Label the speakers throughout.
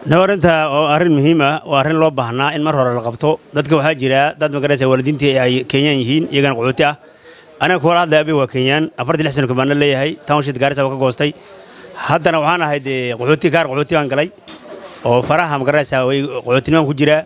Speaker 1: no arrinta oo arrin muhiim ah oo arrin loo baahnaa in mar hore la qabto dadka waxaa jira dad magaraysa waalidiintii ay kenyaan yihiin iyagana qaxooti ah aniga kuwala hadlaya abi waa kenyaan afartii lix sano kabaana leeyahay township gaarisa waa ka goostay haddana waxaan ahay dee qaxooti gaar qaxooti baan galay oo faraha magaraysa way qaxootinimaan ku jiraa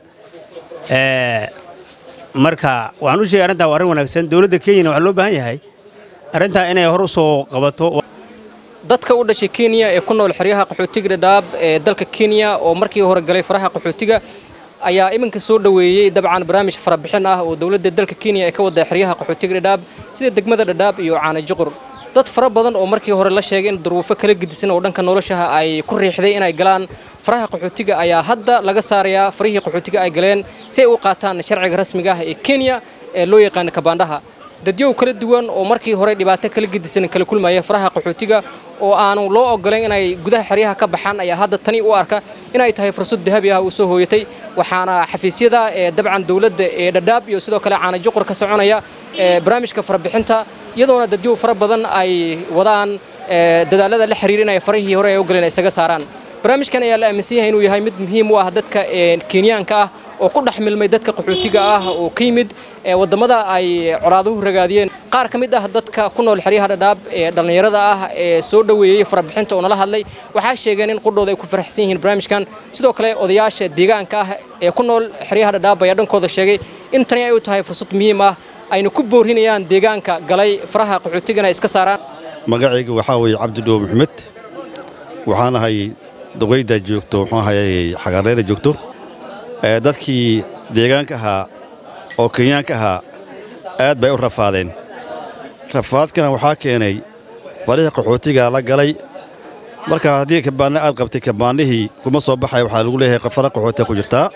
Speaker 1: marka waxaan u sheegay arrintaa waa arrin wanaagsan dowladda kenyana waxaa loo baahan yahay arrintaa inay hor u soo qabato
Speaker 2: dadka u dhashay kenya ee ku nool xeryaha qaxootiga dhadhaab ee dalka kenya oo markii hore galay faraha qaxootiga ayaa iminka soo dhoweeyey dabcan barnaamij farabixin ah oo dowladda dalka kenya ee ka wada xeryaha qaxootiga dhadhaab sida degmada dhadhaab iyo caana juqur dad fara badan oo markii hore la sheegay in duruufo kala gedisan oo dhanka noloshaha ay ku riixday inay galaan faraha qaxootiga ayaa hadda laga saarayaa farihii qaxootiga ay galeen si ay u qaataan sharciga rasmiga ah ee kenya ee loo yaqaano kabaandhaha dadyow kala duwan oo markii hore dhibaato kala gedisan kala kulmaya faraha qaxootiga oo aanu loo ogolayn inay gudaha xeryaha ka baxaan ayaa hadda tani u arka inay tahay fursad dahabi ah uu soo hooyatay waxaana xafiisyada ee dabcan dowladda ee dhadhaab iyo sidoo kale caana juqur ka soconaya ee barnaamijka farabixinta iyadoona dadyow fara badan ay wadaan dadaalada la xiriira inay farihii hore ay u galeen isaga saaraan barnaamijkan ayaa la aaminsan yahay inuu yahay mid muhiim u ah dadka kenyaanka ah oo ku dhex milmay dadka qaxootiga ah oo ka yimid waddamada ay colaaduhu ragaadiyeen qaar ka mid ah dadka ku nool xeryaha dhadhaab ee dhallinyarada ah ee soo dhoweeyey farabixinta oo nala hadlay waxaa sheegeen in qudhooda ay ku faraxsan yihiin barnaamijkan sidoo kale odayaasha deegaanka ah ee ku nool xeryaha dhadhaab ayaa dhankooda sheegay in tani ay u tahay fursad muhiim ah ayna ku boorinayaan deegaanka galay faraha qaxootigana iska saaraan
Speaker 3: magacayga waxaa weeye cabdidhoow maxmed waxaan ahay duqayda joogto muxuu ahayay xagaareyna joogto dadkii deegaanka ahaa oo kenyaanka ahaa aad bay u rafaadeen rafaadkana waxaa keenay farihii qaxootiga la galay marka haddii kabaanna aad qabtay kabaannihii kuma soo baxay waxaa lagu leeyahay fara qaxootiga ku jirtaa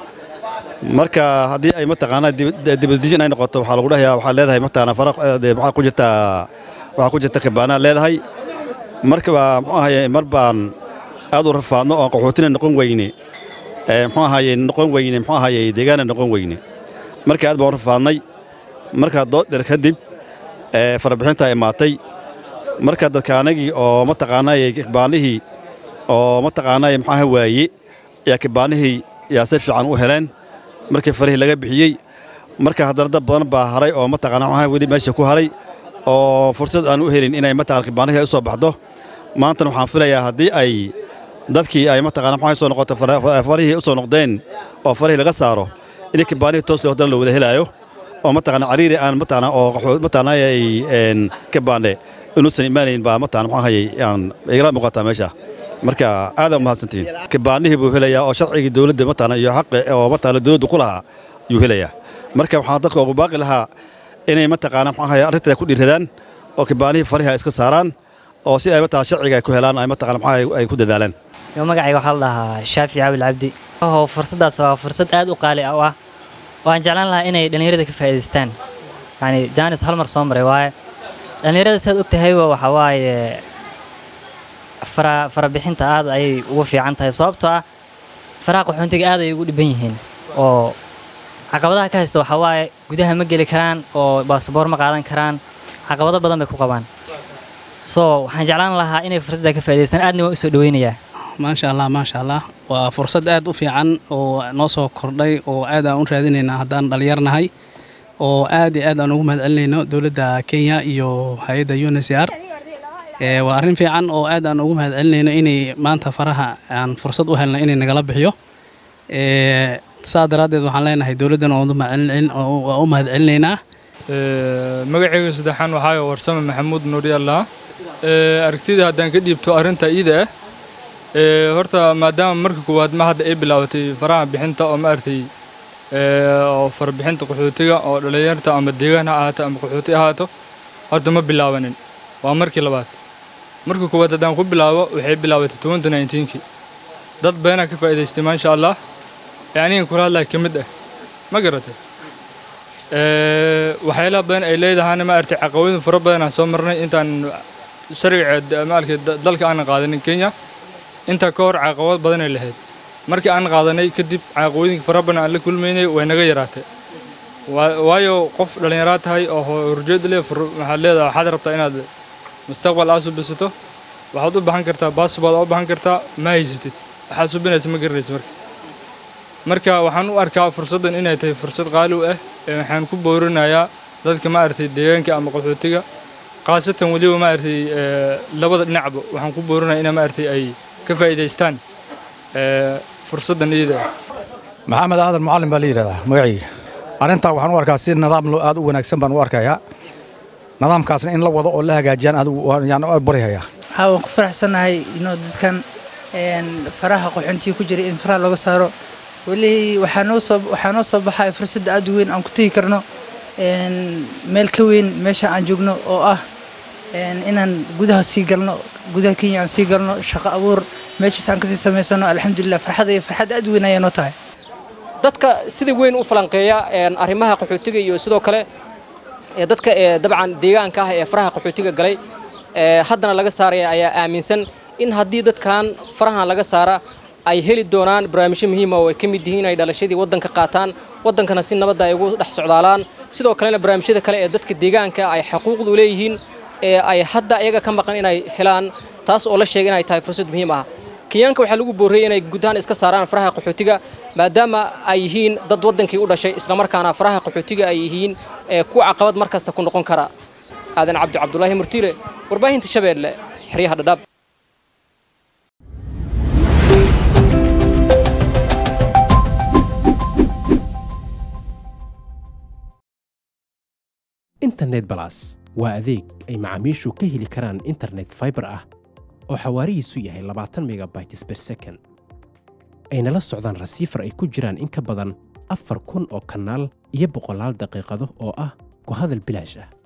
Speaker 3: marka haddii ay mataqaanaa dibadijin ay noqoto waxaa lagu dhahayaa waxaad leedahay mataqaanaa fara waxaa ku jirtaa waxaa ku jirta kabaannaad leedahay markaba muxuu ahaye mar baan aad u rafaadno oo qaxootina noqon weyne muxuu ahaye noqon weyne muxuu ahaye deegaana noqon weyne marka aad baan u rafaadnay markaa dood dheer kadib farabixintaa imaatay marka dadkaanagii oo mataqaanaaye kabaannihii oo mataqaanaaye muxuu aha waaye yaa kabaannihii yaa si fiican u heleen markii farihii laga bixiyey marka haddana dad badan baa haray oo mataqaana muxuu aha weli meesha ku haray oo fursad aan u helin inay mataqana kabaannihii ay u soo baxdo maantana waxaan filayaa haddii ay dadkii ay mataqana muxuu soo noqoto farihii u soo noqdeen oo farihii laga saaro in kabaanihii toos loo la wada helaayo oo mataqana cariiri aan mataqana oo mataqana ay een kabaane inuusan imaanayn baa mataqana muxuu hayay aan igala muuqataa meesha marka aad u mahadsantihiin kabaanihii buu helayaa oo sharcigii dawladda mataqana iyo xaqi oo mataqana dawladdu ku lahaa yuu helayaa marka waxaan dadka ugu baaqi lahaa inay mataqana muxuu hayay arrintada ku dhiiradaan oo kabaanihii farihi ay iska saaraan oo si ay mataqana sharciga ay ku helaan ay mataqana muxuu ay ku dadaalaan
Speaker 4: yo magacayga waxaa la dhahaa shaafi caabil cabdi oo fursaddaas waa fursad aad u qaali ah ah waan jeclaan lahaa inay dhallinyarada ka faa'iidaystaan yacni jaanis hal mar soo maray waaye dhallinyarada saad og tahayba waxaa waaye fara farabixinta aad ayay ugu fiican tahay sababtoo ah faraha qaxoontiga aad ayay ugu dhiban yihiin oo caqabadaha ka haysta waxaa waaye gudaha ma geli karaan oo baasaboor ma qaadan karaan caqabado badan bay ku qabaan so waxaan jeclaan lahaa inay fursadda ka faa'iidaystaan aadna waan u soo dhoweynayaa
Speaker 5: maasha allah maasha allah waa fursad aad u fiican oo noo soo kordhay oo aad aan u raadinaynaa haddaan dhallinyarnahay oo aad iyo aad aan ugu mahadcelinayno dowladda kenya iyo hay-adda unsr waa arrin fiican oo aad aan ugu mahadcelinayno inay maanta faraha aan fursad u helna inay nagala bixiyo saa daraaddeed waxaan leenahay dowladdan waa u mahadcelinaynaa
Speaker 6: magacayga saddexaan waxaa warsame maxamuud nuuri allah aragtida haddaan ka dhiibto arrinta iida ah horta maadaama marka koowaad ma hadda ay bilaabatay faraha bixinta oo maaragtay oo farabixinta qaxootiga oo dhallinyarta ama deegaan ha ahaato ama qaxooti ahaato horta ma bilaabanin waa markii labaad marka koowaad haddaan ku bilaabo waxay bilaabatay twenty nineteenkii dad badanaa ka faa'iidaystay maasha allah ee anigan kula hadlaya ka mid ah ma garatay waxyaalaha badan ay leedahayna ma aragtay caqabadin fara badan aan soo marnay intaan sharciga maalka dalka aanan qaadanin kenya intaa ka hor caqabad badanay lahayd markii aan qaadanay kadib caqabooyinka fara badan aan la kulmaynay way naga yaraatay waayo qof dhallinyaraa tahay oo horjeed leh waxaad leedahay waxaad rabtaa inaad mustaqbal aad subisato waxaad u baahan kartaa baasbood u baahan kartaa ma haysatid waxaa subinaysa ma garanaysa marka marka waxaan u arkaa fursaddan inay tahay fursad qaali u ah ee waxaan ku boorinayaa dadka maaragtay deegaanka ama qaxootiga khaasatan weliba maaragtay ee, labada dhinacba waxaan ku boorinayaa inay maaragtay ay ka faa'iidaystaan ee, fursaddan iyada ah
Speaker 7: maxamed aadan mucallim baa la yidhahdaa magacayga arrintaa waxaan u arkaa si nidaam loo aad u wanaagsan baan u arkayaa nidaamkaasna in la wado oo la hagaajiyaan aad u- yaan u baryayaa
Speaker 8: waxaa waan ku faraxsanahay inuu dadkan een, faraha qaxoontiga ku jira in faraha looga saaro weli waxaa noo soo waxaa noo soo baxaya fursad aad u weyn aan ku tegi karno een, meel ka weyn meesha aan joogno oo ah een, inaan gudaha sii galno gudaha kenya aan sii galno shaqo abuur meeshaas aan kasii samaysano alxamdulilah farxad iyo farxad aad u weyn ayaa noo tahay
Speaker 2: dadka sida weyn u falanqeeya een, arrimaha qaxootiga iyo sidoo kale ee dadka ee dabcan deegaanka ah ee faraha qaxootiga galay ee haddana laga saaraya ayaa aaminsan in haddii dadkan farahan laga saara ay heli doonaan barnaamijyo muhiima oo ay ka mid yihiin ay dhalashadii waddanka qaataan waddankana si nabadda ay ugu dhex socdaalaan sidoo kalena barnaamijyada kale ee dadka deegaanka ay xaquuqdu leeyihiin ee ay hadda iyaga ka maqan inay helaan taas oo la sheegay inay tahay fursad muhiim ah kenyaanka waxaa lagu boorreeyey inay gudahaan iska saaraan faraha qaxootiga maadaama ay yihiin dad waddankii u dhashay islamarkaana faraha qaxootiga ay yihiin ee ku caqabad mar kasta ku noqon kara aadan cabdi cabdulaahi murtiile warbaahinta shabeelle xeryaha dhadhaab
Speaker 9: internet balas waa adeeg ay macaamiishu ka heli karaan internet fiber ah oo xawaarihiisu yahay labaatan megabytes per second ayna la socdaan rasiifar ay ku jiraan in ka badan afar kun oo kanaal iyo boqolaal daqiiqado oo ah ku hadal bilaash ah